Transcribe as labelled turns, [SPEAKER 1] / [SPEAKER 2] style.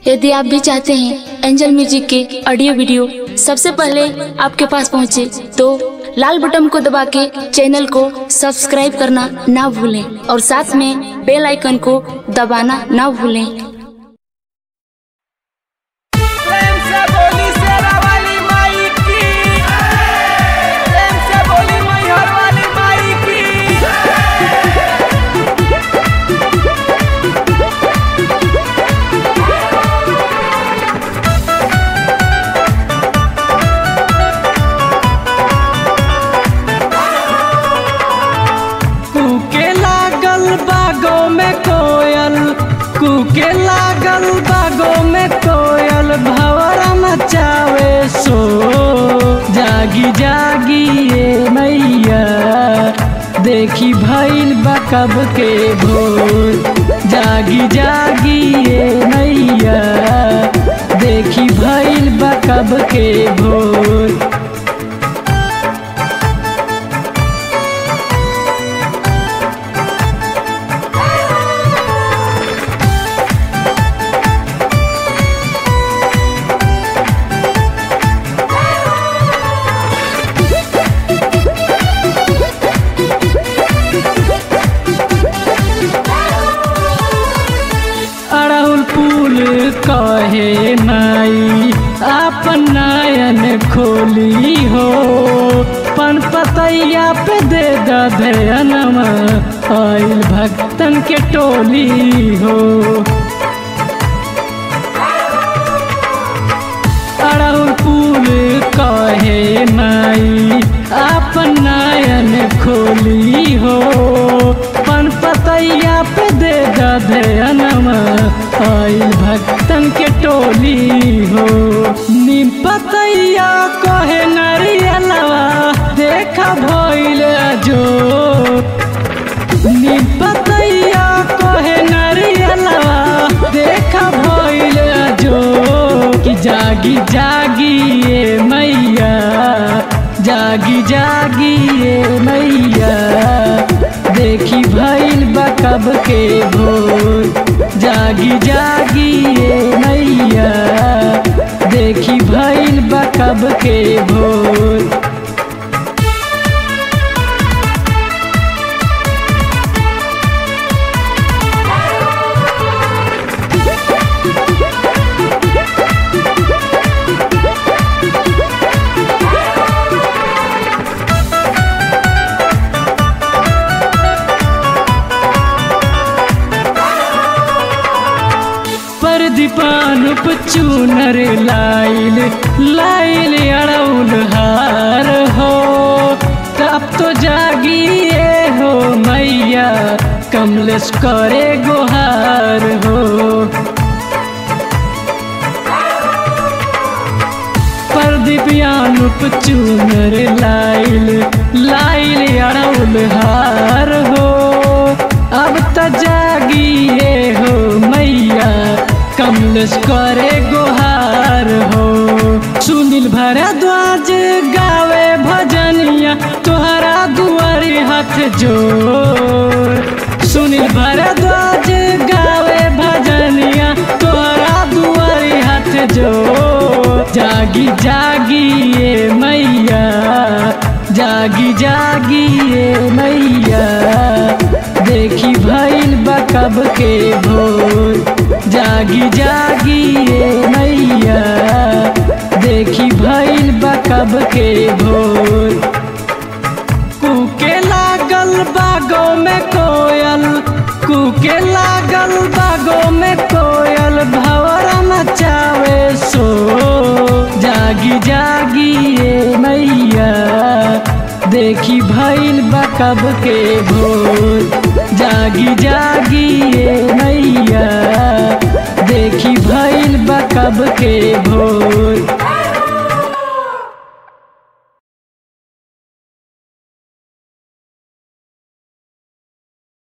[SPEAKER 1] यदि आप भी चाहते हैं एंजल म्यूजिक के ऑडियो वीडियो सबसे पहले आपके पास पहुंचे तो लाल बटन को दबा के चैनल को सब्सक्राइब करना ना भूलें और साथ में बेल आइकन को दबाना ना भूलें
[SPEAKER 2] प्रेम से बोली शेरा वाली माई की प्रेम से बोली मैहर वाली माई की कूके लागल बागो में कोयल कूके लागल बागो में कोयल भवरा मचावे सो जागी जागी ये मैया देखी भइल बकब के भोर जागी जागी ये मैया देखी भइल बकब के भोर अड़हुल फूल कहे माई आपन नयन खोली हो पन पतैया पे दे दधयनमा आइल भक्तन के टोली हो अड़हुल फूल कहे माई आपन नयन खोली हो पन पतैया पे दे दधयनमा आइल भक्तन के टोली हो नीम पतैया कहे नरियलवा देखा भइल जो नीम पतैया कहे नरियलवा देखा भइल जो कि जागी जागी ये मैया जागी जागी ये मैया देखी भइल बकब के भोर जागी जागी ये मैया देखी भइल बकब के भोर पर दीपानुप चूनर लाइल लाइल अड़ौल हार हो तब तो जागिए हो मैया कमलेश करे गुहार हो पर दिव्यानुप चूनर लाइल लाइल अड़ौल हार हो अब त जागिए हो मैया कमलेश करे गुहार हो सुनील भरद्वाज गावे भजनिया तोहरा दुआरी हाथ जोड़ सुनील भरद्वाज गावे भजनिया तोहरा दुआरी हाथ जोड़ जागी जागी ये मैया जागी जागी ये मैया देखी भइल बकब के भोर जागी जागी ये मैया देखी भइल बकब के भोर कूके लागल बागो में कोयल कूके लागल बागो में कोयल भवरा मचावे सो जागी जागी ये मैया देखी भइल बकब के भोर जागी जागी ये मैया देखी भइल बकब के भोर